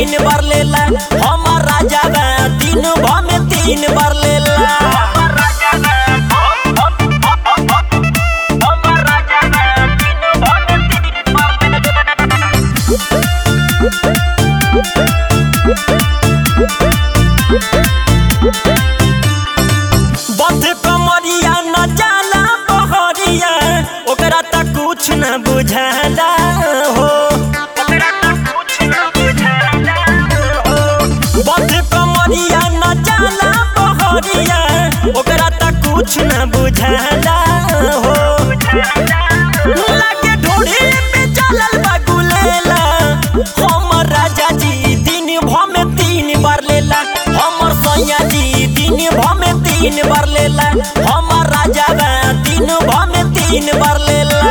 तीन बार लेला हमर राजा बा दिन भर में तीन बार लेला बंध कमरिया न जाला बहरिया ओकरा तक कुछ न बुझाला हो बंध कमरिया न जाला बहरिया ओकरा तक कुछ न बुझाला हो लागे ढोढ़ी पे चलल बा गुलेला हमर राजा जी दिन भर में तीन बार लेला हमर सैया जी दिन भर में तीन बार लेला हमर राजा बा दिन भर में तीन बार लेला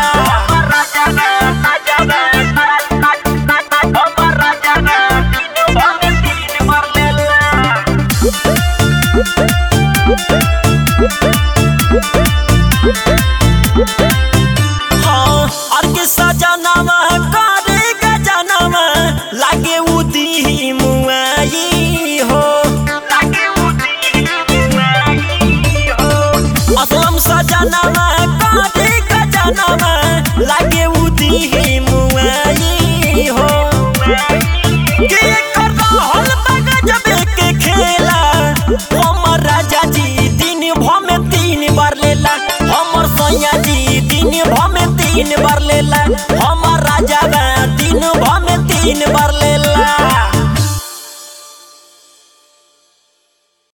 हाँ और के सजनवा करे गजनवा लागे उदी मुआई हो असलम सजनवा करे गजनवा लागे उदी मुआई हो के कर रहल बा गजबे के खेला हमर राजा जी दिन भर में तीन बार लेला हमर सैया जी दिन भर में तीन बार लेला हमर राजा बा दिन भर में तीन बार लेला